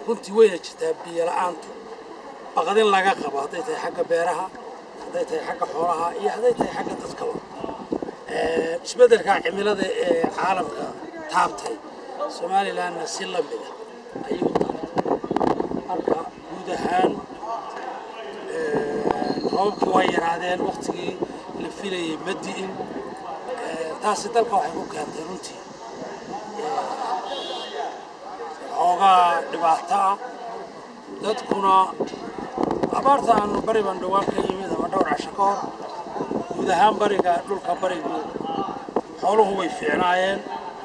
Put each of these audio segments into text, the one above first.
runtii wayna jirtaa biyo la-aantu baqdin laga qabo hadday tahay xagga beeraha hadday tahay xagga xoolaha iyo hadday tahay xagga dadkaba isbeddelka cimilada ee caalamka taabtay somalilandna si la mida ayuu tahay marka guud ahaan roobabkii waa yaraadeen waktigii la filayay ma di'in taasi dalka waxay ku keentay runtii xoogaa dhibaato ah dadkuna abaarta aanu bari baan dhowaan ka yimid ama dhowr casho ka hor guud ahaan bariga dhulka barigu xooluhu way fiicnaayeen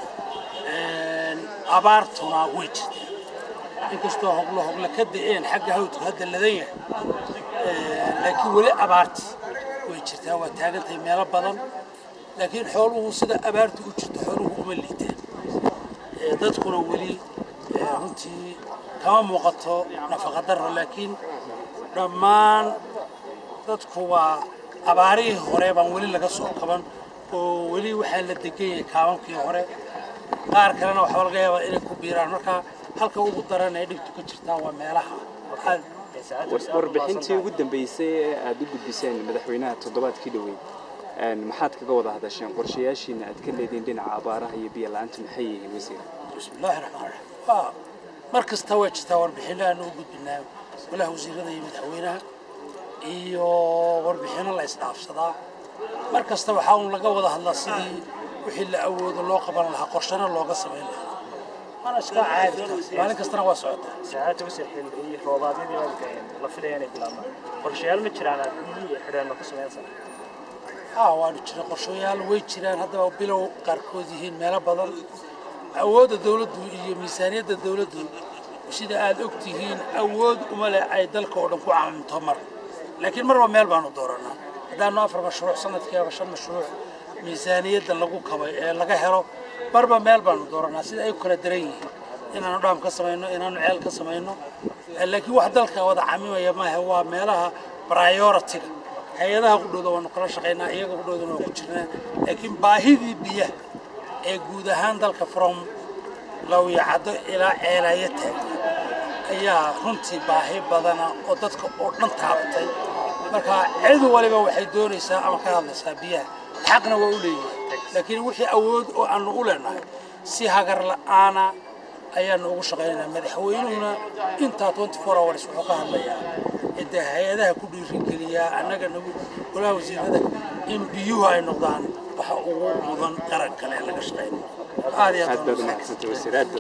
abaartuna way jirteen inkastoo hoglo hogla ka da'een xagga hawdku hadda ladan yahay laakiin weli abaarti way jirtaa waa taagantahay meelo badan laakiin xooluhu sida abaartu u jirto xooluhu uma liitaan dadkuna weli runtii kama muuqato nafaqa darro laakiin dhammaan dadku waa abaarihii hore baan weli laga soo kaban oo weli waxaa la degan yahay kaabankii hore qaar kalena waxaa laga yaabaa inay ku biiraan marka halka ugu daran ee dhibtu ka jirtaa waa meelaha warbixintii ugu dambeysay ee aad u gudbiseen madaxweynaha toddobaadkii dhoweyd maxaad kaga wada hadasheen qorshayaashiina aad ka leediin dhinaca abaaraha iyo biyo la-aanta maxay yihiin wasiir bismillahi raxmaan raxiim mar kasta waa jirtaa warbixinno aanu u gudbinaa golaha wasiirada iyo madaxweynaha iyo warbixinno la isdhaafsadaa mar kasta waxaa uun laga wada hadlaa sidii wixii la awoodo loo qaban lahaa qorshana looga samayn lahaa waana iska caadi taas maalin kastana waa socotaa saacadda wasir xilli roobaadyadii baa la filaya inay bilaabmaan qorshayaal ma jiraan aad biyihii xidheenno ku samaynaysaa haa waanu jira qorshayaal way jiraan haddaba bilow qaarkood yihiin meelo badan awoodda dawladdu iyo miisaaniyadda dawladdu sida aad og tihiin awood uma leh ay dalka oo dhan ku caamimto mar laakiin marba meel baanu dooranaa haddaanu afar mashruuc sanadkii ama shan mashruuc miisaaniyadda lagu kabay ee laga helo marba meel baanu dooranaa sida ay u kala daran yihiin inaanu dhaam ka samayno inaanu ceel ka samayno laakiin wax dalka wada camimaya maaha waa meelaha prioritiga hay-adaha qudhooda waanu kala shaqaynaa iyaga qudhoodana waa ku jirnaa laakiin baahidii biyaha ee guud ahaan dalka from lawyacaddo ilaa ceelaya taagna ayaa runtii baahi badana oo dadka oo dhan taabatay marka cid waliba waxay doonaysaa ama ka hadlaysaa biyaha xaqna waa u leeyihin laakiin wixii awood oo aanu u leenahay si hagar la'aana ayaanu ugu shaqaynaynaa madaxweynuhuna intaa twenty four hours wuxuu ka hadlayaa cidda hay-adaha ku dhiirigeliyaa annaga nagu golaha wasiirada in biyuhu ay noqdaan waxa ugu mudan qaran kale ee laga shaqaynayo aad iyo aad baad u mahadsantay wasiir aad